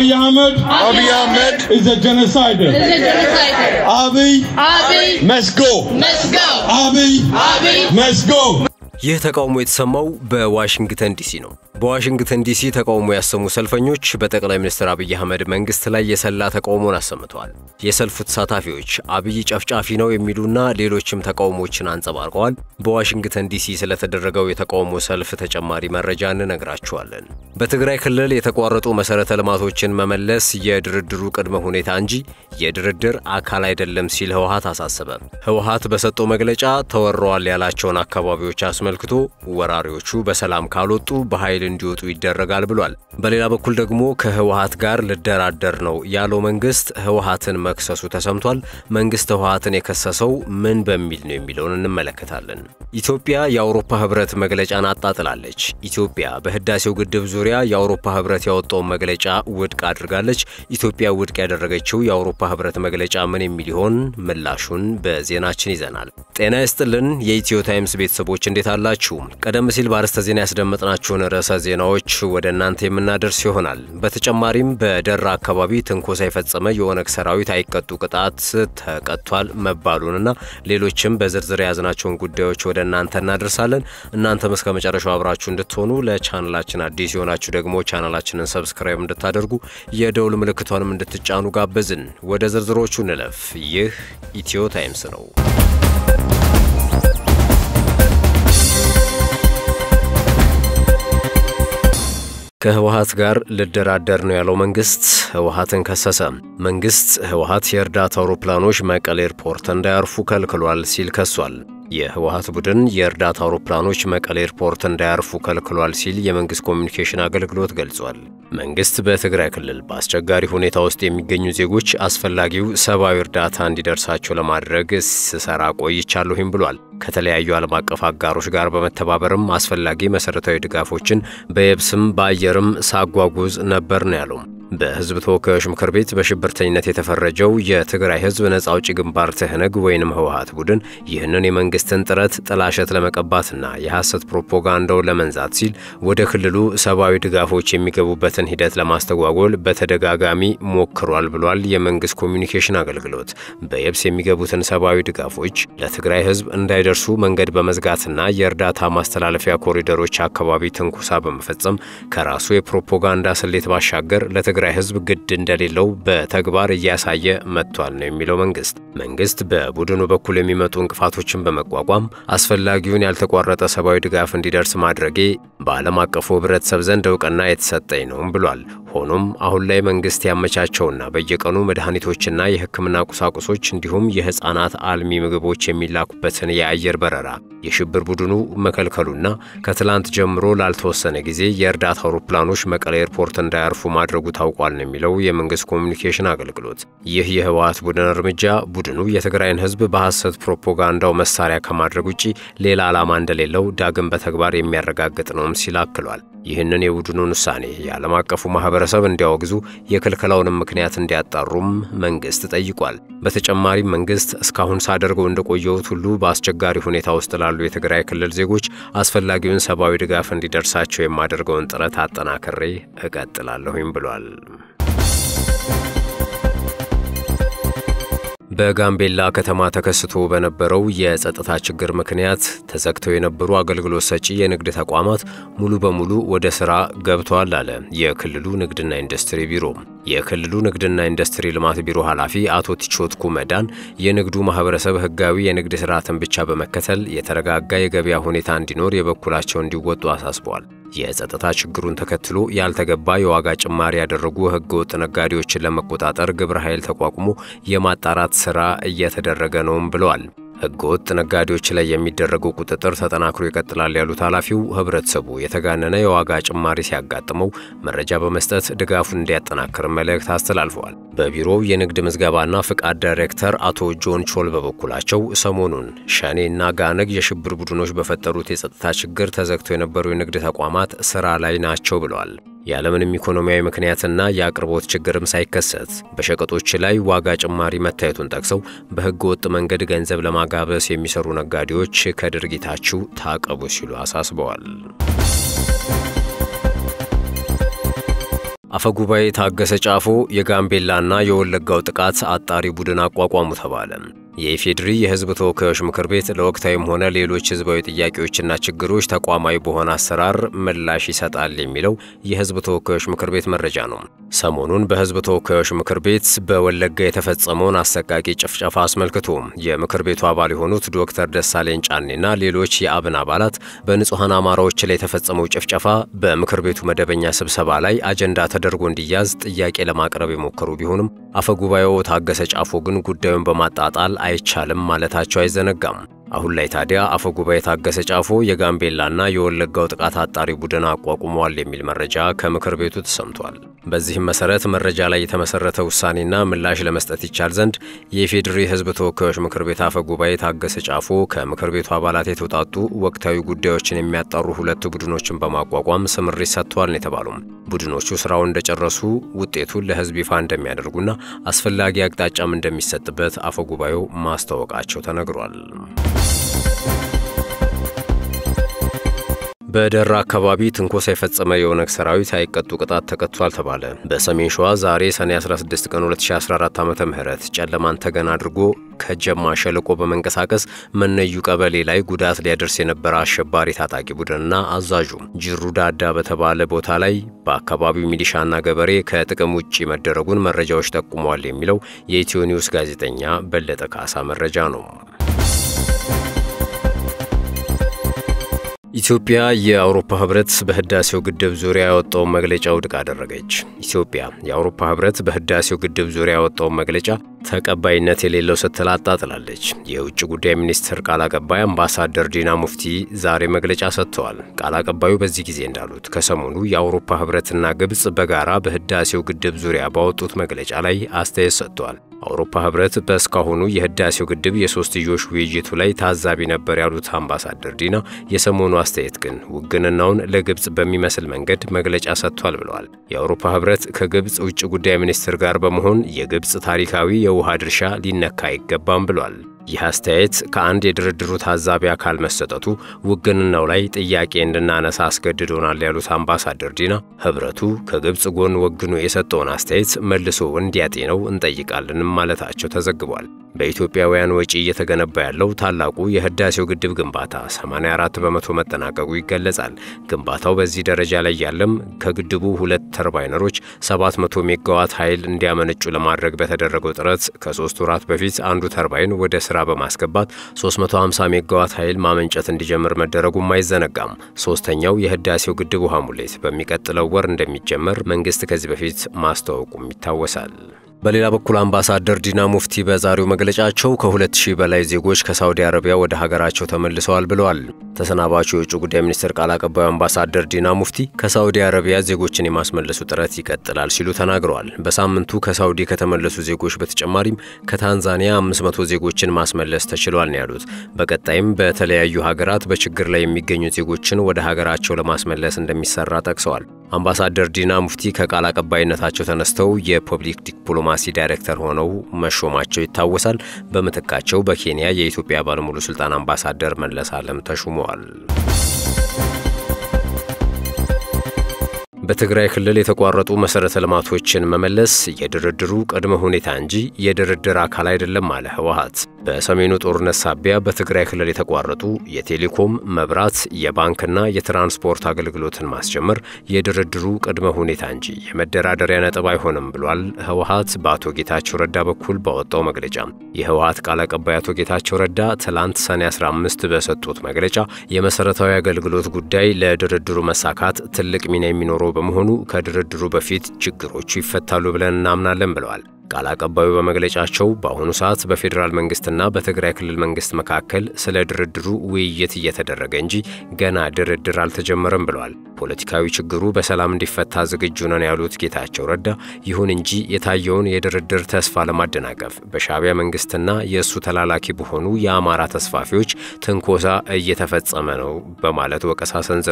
Abiy Ahmed Abiy Ahmed is a genocider. is a genocider. Abiy Abiy must go. must go. Abiy Abiy must go. ይህ ተቃውሞ የተሰማው በዋሽንግተን ዲሲ ነው። በዋሽንግተን ዲሲ ተቃውሞ ያሰሙ ሰልፈኞች በጠቅላይ ሚኒስትር አብይ አህመድ መንግስት ላይ የሰላ ተቃውሞን አሰምተዋል። የሰልፉ ተሳታፊዎች አብይ ጨፍጫፊ ነው የሚሉና ሌሎችም ተቃውሞችን አንጸባርቀዋል። በዋሽንግተን ዲሲ ስለተደረገው የተቃውሞ ሰልፍ ተጨማሪ መረጃ እንነግራችኋለን። በትግራይ ክልል የተቋረጡ መሰረተ ልማቶችን መመለስ የድርድሩ ቅድመ ሁኔታ እንጂ የድርድር አካል አይደለም ሲል ህወሀት አሳሰበ። ህወሀት በሰጠው መግለጫ ተወረዋል ያላቸውን አካባቢዎች አስመልክቶ ወራሪዎቹ በሰላም ካልወጡ በኃይል እንዲወጡ ይደረጋል ብሏል። በሌላ በኩል ደግሞ ከህወሀት ጋር ልደራደር ነው ያለው መንግስት ህወሀትን መክሰሱ ተሰምቷል። መንግስት ህወሀትን የከሰሰው ምን በሚል ነው የሚለውን እንመለከታለን። ኢትዮጵያ የአውሮፓ ህብረት መግለጫን አጣጥላለች። ኢትዮጵያ በህዳሴው ግድብ ዙሪያ የአውሮፓ ህብረት ያወጣውን መግለጫ ውድቅ አድርጋለች። ኢትዮጵያ ውድቅ ያደረገችው የአውሮፓ ህብረት መግለጫ ምን የሚል ይሆን? ምላሹን በዜናችን ይዘናል። ጤና ይስጥልን የኢትዮ ታይምስ ቤተሰቦች እንዴት አላችሁ? ቀደም ሲል በአርዕስተ ዜና ያስደመጥናችሁን ርዕሰ ዜናዎች ወደ እናንተ የምናደርስ ይሆናል። በተጨማሪም በደራ አካባቢ ትንኮሳ የፈጸመ የኦነግ ሰራዊት አይቀጡ ቅጣት ተቀጥቷል መባሉንና ሌሎችም በዝርዝር የያዝናቸውን ጉዳዮች ወደ እናንተ እናደርሳለን። እናንተም እስከ መጨረሻው አብራችሁ እንድትሆኑ ለቻናላችን አዲስ የሆናችሁ ደግሞ ቻናላችንን ሰብስክራይብ እንድታደርጉ የደውል ምልክቷንም እንድትጫኑ ጋበዝን። ወደ ዝርዝሮቹ እንለፍ። ይህ ኢትዮ ታይምስ ነው። ከህወሀት ጋር ልደራደር ነው ያለው መንግስት ህወሀትን ከሰሰ። መንግስት ህወሀት የእርዳታ አውሮፕላኖች መቀሌ ኤርፖርት እንዳያርፉ ከልክሏል ሲል ከሷል። የህወሀት ቡድን የእርዳታ አውሮፕላኖች መቀሌ ኤርፖርት እንዳያርፉ ከልክሏል ሲል የመንግስት ኮሚኒኬሽን አገልግሎት ገልጿል። መንግስት በትግራይ ክልል በአስቸጋሪ ሁኔታ ውስጥ የሚገኙ ዜጎች አስፈላጊው ሰብአዊ እርዳታ እንዲደርሳቸው ለማድረግ ስሰራ ቆይቻለሁም ብሏል። ከተለያዩ ዓለም አቀፍ አጋሮች ጋር በመተባበርም አስፈላጊ መሠረታዊ ድጋፎችን በየብስም በአየርም ሳጓጉዝ ነበር ነው ያለው። በህዝብ ተወካዮች ምክር ቤት በሽብርተኝነት የተፈረጀው የትግራይ ህዝብ ነጻ አውጪ ግንባር ትህነግ ወይንም ህወሀት ቡድን ይህንን የመንግስትን ጥረት ጥላሸት ለመቀባትና የሐሰት ፕሮፓጋንዳውን ለመንዛት ሲል ወደ ክልሉ ሰብአዊ ድጋፎች የሚገቡበትን ሂደት ለማስተጓጎል በተደጋጋሚ ሞክሯል ብሏል የመንግስት ኮሚኒኬሽን አገልግሎት። በየብስ የሚገቡትን ሰብአዊ ድጋፎች ለትግራይ ህዝብ እንዳይደርሱ መንገድ በመዝጋትና የእርዳታ ማስተላለፊያ ኮሪደሮች አካባቢ ትንኩሳ በመፈጸም ከራሱ የፕሮፓጋንዳ ስሌት ባሻገር ለትግራይ ህዝብ ግድ እንደሌለው በተግባር እያሳየ መጥቷል ነው የሚለው መንግስት። መንግስት በቡድኑ በኩል የሚመጡ እንቅፋቶችን በመቋቋም አስፈላጊውን ያልተቋረጠ ሰብአዊ ድጋፍ እንዲደርስ ማድረጌ በዓለም አቀፉ ህብረተሰብ ዘንድ እውቅና የተሰጠኝ ነውም ብሏል። ሆኖም አሁን ላይ መንግስት ያመቻቸውና በየቀኑ መድኃኒቶችና የሕክምና ቁሳቁሶች እንዲሁም የህፃናት አልሚ ምግቦች የሚላኩበትን የአየር በረራ የሽብር ቡድኑ መከልከሉና ከትላንት ጀምሮ ላልተወሰነ ጊዜ የእርዳታ አውሮፕላኖች መቀሌ ኤርፖርት እንዳያርፉ ማድረጉ ታውቋል ነው የሚለው የመንግስት ኮሚኒኬሽን አገልግሎት። ይህ የህወሀት ቡድን እርምጃ ቡድኑ የትግራይን ህዝብ በሐሰት ፕሮፓጋንዳው መሳሪያ ከማድረግ ውጪ ሌላ ዓላማ እንደሌለው ዳግም በተግባር የሚያረጋግጥ ነውም ሲል አክሏል። ይህንን የቡድኑን ውሳኔ የዓለም አቀፉ ማህበረሰብ እንዲያወግዙ የክልከላውንም ምክንያት እንዲያጣሩም መንግስት ጠይቋል። በተጨማሪም መንግስት እስካሁን ሳደርገው እንደቆየሁት ሁሉ በአስቸጋሪ ሁኔታ ውስጥ ላሉ የትግራይ ክልል ዜጎች አስፈላጊውን ሰብአዊ ድጋፍ እንዲደርሳቸው የማደርገውን ጥረት አጠናክሬ እቀጥላለሁም ብሏል። በጋምቤላ ከተማ ተከስቶ በነበረው የጸጥታ ችግር ምክንያት ተዘግተው የነበሩ አገልግሎት ሰጪ የንግድ ተቋማት ሙሉ በሙሉ ወደ ስራ ገብተዋል አለ የክልሉ ንግድና ኢንዱስትሪ ቢሮ። የክልሉ ንግድና ኢንዱስትሪ ልማት ቢሮ ኃላፊ አቶ ቲቾት ኩመዳን የንግዱ ማህበረሰብ ህጋዊ የንግድ ስርዓትን ብቻ በመከተል የተረጋጋ የገበያ ሁኔታ እንዲኖር የበኩላቸው እንዲወጡ አሳስበዋል። የጸጥታ ችግሩን ተከትሎ ያልተገባ የዋጋ ጭማሪ ያደረጉ ህገወጥ ነጋዴዎችን ለመቆጣጠር ግብረ ኃይል ተቋቁሞ የማጣራት ስራ እየተደረገ ነውም ብለዋል። ህገወጥ ነጋዴዎች ላይ የሚደረገው ቁጥጥር ተጠናክሮ ይቀጥላል ያሉት ኃላፊው ህብረተሰቡ የተጋነነ የዋጋ ጭማሪ ሲያጋጥመው መረጃ በመስጠት ድጋፉን እንዲያጠናክር መልእክት አስተላልፈዋል። በቢሮው የንግድ ምዝገባና ፍቃድ ዳይሬክተር አቶ ጆን ቾል በበኩላቸው ሰሞኑን ሸኔና ጋነግ የሽብር ቡድኖች በፈጠሩት የጸጥታ ችግር ተዘግተው የነበሩ የንግድ ተቋማት ስራ ላይ ናቸው ብለዋል። ያለምንም ኢኮኖሚያዊ ምክንያትና የአቅርቦት ችግርም ሳይከሰት በሸቀጦች ላይ ዋጋ ጭማሪ መታየቱን ጠቅሰው በህገ ወጥ መንገድ ገንዘብ ለማጋበስ የሚሰሩ ነጋዴዎች ከድርጊታችሁ ታቀቡ ሲሉ አሳስበዋል። አፈጉባኤ ታገሰ ጫፎ የጋምቤላና የወለጋው ጥቃት አጣሪ ቡድን አቋቋሙ ተባለ። የኢፌዴሪ የሕዝብ ተወካዮች ምክር ቤት ለወቅታዊም ሆነ ሌሎች ሕዝባዊ ጥያቄዎችና ችግሮች ተቋማዊ በሆነ አሰራር ምላሽ ይሰጣል የሚለው የሕዝብ ተወካዮች ምክር ቤት መረጃ ነው። ሰሞኑን በሕዝብ ተወካዮች ምክር ቤት በወለጋ የተፈጸመውን አሰቃቂ ጭፍጨፋ አስመልክቶ የምክር ቤቱ አባል የሆኑት ዶክተር ደሳለኝ ጫኔና ሌሎች የአብን አባላት በንጹሐን አማራዎች ላይ የተፈጸመው ጭፍጨፋ በምክር ቤቱ መደበኛ ስብሰባ ላይ አጀንዳ ተደርጎ እንዲያዝ ጥያቄ ለማቅረብ የሞከሩ ቢሆንም አፈጉባኤው ታገሰ ጫፎ ግን ጉዳዩን በማጣጣል አይቻልም ማለታቸው አይዘነጋም። አሁን ላይ ታዲያ አፈጉባኤ ታገሰ ጫፎ የጋምቤላና የወለጋው ጥቃት አጣሪ ቡድን አቋቁመዋል የሚል መረጃ ከምክር ቤቱ ተሰምቷል። በዚህም መሰረት መረጃ ላይ የተመሰረተ ውሳኔና ምላሽ ለመስጠት ይቻል ዘንድ የኢፌዴሪ ሕዝብ ተወካዮች ምክር ቤት አፈጉባኤ ታገሰ ጫፎ ከምክር ቤቱ አባላት የተውጣጡ ወቅታዊ ጉዳዮችን የሚያጣሩ ሁለት ቡድኖችን በማቋቋም ስምሪት ሰጥተዋል ነው የተባሉም። ቡድኖቹ ስራውን እንደጨረሱ ውጤቱን ለሕዝብ ይፋ እንደሚያደርጉና አስፈላጊ አቅጣጫም እንደሚሰጥበት አፈጉባኤው ማስታወቃቸው ተነግሯል። በደራ አካባቢ ትንኮሳ የፈጸመ የኦነግ ሰራዊት አይቀጡ ቅጣት ተቀጥቷል ተባለ። በሰሜን ሸዋ ዛሬ ሰኔ 16 ቀን 2014 ዓ ም ጨለማን ተገን አድርጎ ከጀማ ሸለቆ በመንቀሳቀስ መነዩ ቀበሌ ላይ ጉዳት ሊያደርስ የነበረ አሸባሪ ታጣቂ ቡድንና አዛዡ ጅሩ ዳዳ በተባለ ቦታ ላይ በአካባቢው ሚሊሻና ገበሬ ከጥቅም ውጭ መደረጉን መረጃዎች ጠቁመዋል የሚለው የኢትዮ ኒውስ ጋዜጠኛ በለጠ ካሳ መረጃ ነው። ኢትዮጵያ የአውሮፓ ህብረት በህዳሴው ግድብ ዙሪያ ያወጣውን መግለጫ ውድቅ አደረገች። ኢትዮጵያ የአውሮፓ ህብረት በህዳሴው ግድብ ዙሪያ ያወጣውን መግለጫ ተቀባይነት የሌለው ስትል አጣጥላለች። የውጭ ጉዳይ ሚኒስትር ቃል አቀባይ አምባሳደር ዲና ሙፍቲ ዛሬ መግለጫ ሰጥተዋል። ቃል አቀባዩ በዚህ ጊዜ እንዳሉት ከሰሞኑ የአውሮፓ ህብረትና ግብፅ በጋራ በህዳሴው ግድብ ዙሪያ ባወጡት መግለጫ ላይ አስተያየት ሰጥተዋል። አውሮፓ ህብረት በእስካሁኑ የህዳሴው ግድብ የሶስትዮሽ ውይይቱ ላይ ታዛቢ ነበር ያሉት አምባሳደር ዲና የሰሞኑ አስተያየት ግን ውግንናውን ለግብፅ በሚመስል መንገድ መግለጫ ሰጥቷል ብለዋል። የአውሮፓ ህብረት ከግብፅ ውጭ ጉዳይ ሚኒስትር ጋር በመሆን የግብፅ ታሪካዊ የውሃ ድርሻ ሊነካ አይገባም ብሏል። ይህ አስተያየት ከአንድ የድርድሩ ታዛቢ አካል መሰጠቱ ውግንናው ላይ ጥያቄ እንድናነሳ አስገድዶናል ያሉት አምባሳደር ዲና ህብረቱ ከግብፅ ጎን ወግኖ የሰጠውን አስተያየት መልሶ እንዲያጤነው እንጠይቃለንም ማለታቸው ተዘግቧል። በኢትዮጵያውያን ወጪ እየተገነባ ያለው ታላቁ የህዳሴው ግድብ ግንባታ 84 በመቶ መጠናቀቁ ይገለጻል። ግንባታው በዚህ ደረጃ ላይ ያለም ከግድቡ ሁለት ተርባይነሮች 700 ሜጋዋት ኃይል እንዲያመነጩ ለማድረግ በተደረገው ጥረት ከሶስት ወራት በፊት አንዱ ተርባይን ወደ ስራ በማስገባት 350 ሜጋዋት ኃይል ማመንጨት እንዲጀምር መደረጉም አይዘነጋም። ሶስተኛው የህዳሴው ግድብ ውሃ ሙሌት በሚቀጥለው ወር እንደሚጀመር መንግስት ከዚህ በፊት ማስታወቁም ይታወሳል። በሌላ በኩል አምባሳደር ዲና ሙፍቲ በዛሬው መግለጫቸው ከሁለት ሺህ በላይ ዜጎች ከሳውዲ አረቢያ ወደ ሀገራቸው ተመልሰዋል ብለዋል። ተሰናባቹ የውጭ ጉዳይ ሚኒስትር ቃል አቀባዩ አምባሳደር ዲና ሙፍቲ ከሳውዲ አረቢያ ዜጎችን የማስመለሱ ጥረት ይቀጥላል ሲሉ ተናግረዋል። በሳምንቱ ከሳውዲ ከተመለሱ ዜጎች በተጨማሪም ከታንዛኒያ 500 ዜጎችን ማስመለስ ተችሏል ነው ያሉት። በቀጣይም በተለያዩ ሀገራት በችግር ላይ የሚገኙ ዜጎችን ወደ ሀገራቸው ለማስመለስ እንደሚሰራ ጠቅሰዋል። አምባሳደር ዲና ሙፍቲ ከቃል አቀባይነታቸው ተነስተው የፐብሊክ ዲፕሎማሲ ዳይሬክተር ሆነው መሾማቸው ይታወሳል። በምትካቸው በኬንያ የኢትዮጵያ ባለሙሉ ስልጣን አምባሳደር መለስ አለም ተሹመዋል። በትግራይ ክልል የተቋረጡ መሰረተ ልማቶችን መመለስ የድርድሩ ቅድመ ሁኔታ እንጂ የድርድር አካል አይደለም አለ ህወሓት። በሰሜኑ ጦርነት ሳቢያ በትግራይ ክልል የተቋረጡ የቴሌኮም፣ መብራት፣ የባንክና የትራንስፖርት አገልግሎትን ማስጀመር የድርድሩ ቅድመ ሁኔታ እንጂ የመደራደሪያ ነጥብ አይሆንም ብሏል ህወሓት በአቶ ጌታቸው ረዳ በኩል ባወጣው መግለጫ። የህወሓት ቃል አቀባይ አቶ ጌታቸው ረዳ ትላንት ሰኔ 15 በሰጡት መግለጫ የመሰረታዊ አገልግሎት ጉዳይ ለድርድሩ መሳካት ትልቅ ሚና የሚኖረው በመሆኑ ከድርድሩ በፊት ችግሮቹ ይፈታሉ ብለን እናምናለን ብለዋል። ቃል አቀባዩ በመግለጫቸው በአሁኑ ሰዓት በፌዴራል መንግስትና በትግራይ ክልል መንግስት መካከል ስለ ድርድሩ ውይይት እየተደረገ እንጂ ገና ድርድር አልተጀመረም ብለዋል። ፖለቲካዊ ችግሩ በሰላም እንዲፈታ ዝግጁ ነን ያሉት ጌታቸው ረዳ፣ ይሁን እንጂ የታየውን የድርድር ተስፋ ለማደናቀፍ በሻዕቢያ መንግስትና የእሱ ተላላኪ በሆኑ የአማራ ተስፋፊዎች ትንኮሳ እየተፈጸመ ነው በማለት ወቀሳ ሰንዝረዋል።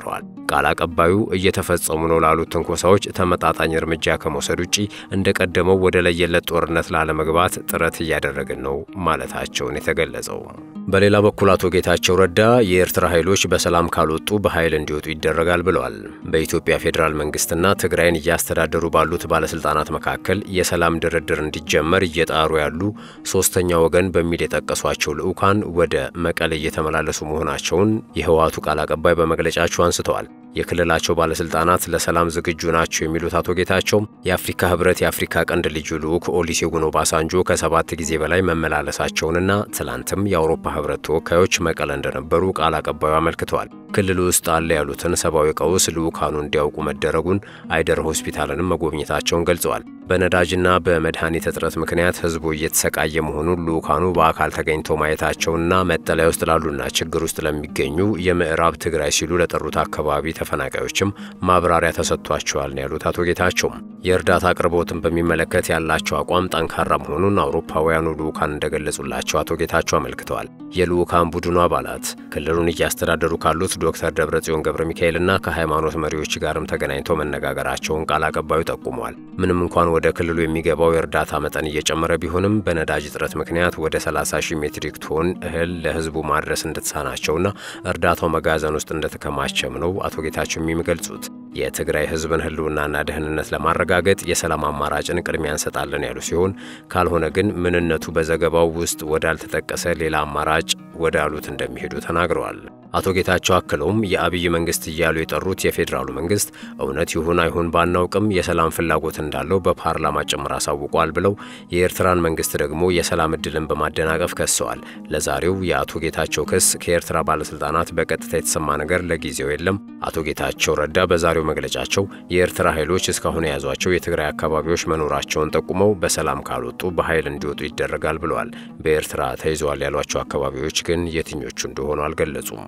ቃል አቀባዩ እየተፈጸሙ ነው ላሉት ትንኮሳዎች ተመጣጣኝ እርምጃ ከመውሰድ ውጪ እንደቀደመው ወደ ለየለት ጦርነት ላለመግባት ጥረት እያደረግን ነው ማለታቸውን የተገለጸው። በሌላ በኩል አቶ ጌታቸው ረዳ የኤርትራ ኃይሎች በሰላም ካልወጡ በኃይል እንዲወጡ ይደረጋል ብለዋል። በኢትዮጵያ ፌዴራል መንግስትና ትግራይን እያስተዳደሩ ባሉት ባለስልጣናት መካከል የሰላም ድርድር እንዲጀመር እየጣሩ ያሉ ሶስተኛ ወገን በሚል የጠቀሷቸው ልዑካን ወደ መቀሌ እየተመላለሱ መሆናቸውን የህወሓቱ ቃል አቀባይ በመግለጫቸው አንስተዋል። የክልላቸው ባለስልጣናት ለሰላም ዝግጁ ናቸው የሚሉት አቶ ጌታቸው የአፍሪካ ህብረት የአፍሪካ ቀንድ ልዩ ልዑክ ኦሉሴጉን ኦባሳንጆ ከሰባት ጊዜ በላይ መመላለሳቸውንና ትላንትም የአውሮፓ ህብረት ተወካዮች መቀለ እንደነበሩ ቃል አቀባዩ አመልክተዋል። ክልሉ ውስጥ አለ ያሉትን ሰብአዊ ቀውስ ልዑካኑ እንዲያውቁ መደረጉን አይደር ሆስፒታልንም መጎብኘታቸውን ገልጸዋል። በነዳጅና በመድኃኒት እጥረት ምክንያት ህዝቡ እየተሰቃየ መሆኑን ልዑካኑ በአካል ተገኝተው ማየታቸውና መጠለያ ውስጥ ላሉና ችግር ውስጥ ለሚገኙ የምዕራብ ትግራይ ሲሉ ለጠሩት አካባቢ ተፈናቃዮችም ማብራሪያ ተሰጥቷቸዋል ነው ያሉት አቶ ጌታቸውም። የእርዳታ አቅርቦትን በሚመለከት ያላቸው አቋም ጠንካራ መሆኑን አውሮፓውያኑ ልዑካን እንደገለጹላቸው አቶ ጌታቸው አመልክተዋል። የልዑካን ቡድኑ አባላት ክልሉን እያስተዳደሩ ካሉት ዶክተር ደብረጽዮን ገብረ ሚካኤልና ከሃይማኖት መሪዎች ጋርም ተገናኝተው መነጋገራቸውን ቃል አቀባዩ ጠቁመዋል። ምንም እንኳን ወደ ክልሉ የሚገባው የእርዳታ መጠን እየጨመረ ቢሆንም በነዳጅ እጥረት ምክንያት ወደ 30 ሺህ ሜትሪክ ቶን እህል ለህዝቡ ማድረስ እንደተሳናቸውና እርዳታው መጋዘን ውስጥ እንደተከማቸም ነው አቶ ጌታቸው የሚገልጹት። የትግራይ ህዝብን ህልውናና ደህንነት ለማረጋገጥ የሰላም አማራጭን ቅድሚያ እንሰጣለን ያሉ ሲሆን ካልሆነ ግን ምንነቱ በዘገባው ውስጥ ወዳልተጠቀሰ ሌላ አማራጭ ወዳሉት እንደሚሄዱ ተናግረዋል። አቶ ጌታቸው አክለውም የአብይ መንግስት እያሉ የጠሩት የፌዴራሉ መንግስት እውነት ይሁን አይሁን ባናውቅም የሰላም ፍላጎት እንዳለው በፓርላማ ጭምር አሳውቋል ብለው የኤርትራን መንግስት ደግሞ የሰላም እድልን በማደናቀፍ ከሰዋል። ለዛሬው የአቶ ጌታቸው ክስ ከኤርትራ ባለስልጣናት በቀጥታ የተሰማ ነገር ለጊዜው የለም። አቶ ጌታቸው ረዳ በዛሬው መግለጫቸው የኤርትራ ኃይሎች እስካሁን የያዟቸው የትግራይ አካባቢዎች መኖራቸውን ጠቁመው በሰላም ካልወጡ በኃይል እንዲወጡ ይደረጋል ብለዋል። በኤርትራ ተይዘዋል ያሏቸው አካባቢዎች ግን የትኞቹ እንደሆኑ አልገለጹም።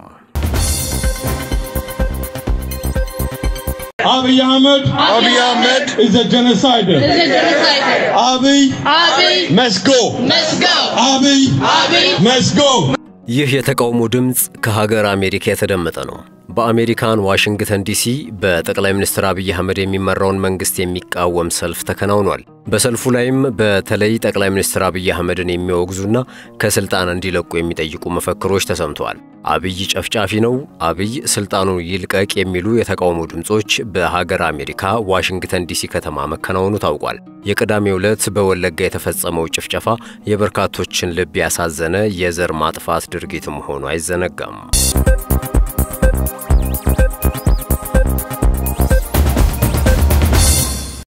Abiy Ahmed Abiy Ahmed is a genocider. Is a genocider. Abiy Abiy, must go. must go. Abiy Abiy, must go. ይህ የተቃውሞ ድምፅ ከሀገር አሜሪካ የተደመጠ ነው። በአሜሪካን ዋሽንግተን ዲሲ በጠቅላይ ሚኒስትር አብይ አህመድ የሚመራውን መንግስት የሚቃወም ሰልፍ ተከናውኗል። በሰልፉ ላይም በተለይ ጠቅላይ ሚኒስትር አብይ አህመድን የሚወግዙና ከስልጣን እንዲለቁ የሚጠይቁ መፈክሮች ተሰምተዋል። አብይ ጨፍጫፊ ነው፣ አብይ ስልጣኑ ይልቀቅ የሚሉ የተቃውሞ ድምፆች በሀገር አሜሪካ ዋሽንግተን ዲሲ ከተማ መከናወኑ ታውቋል። የቅዳሜው ዕለት በወለጋ የተፈጸመው ጭፍጨፋ የበርካቶችን ልብ ያሳዘነ የዘር ማጥፋት ድርጊት መሆኑ አይዘነጋም።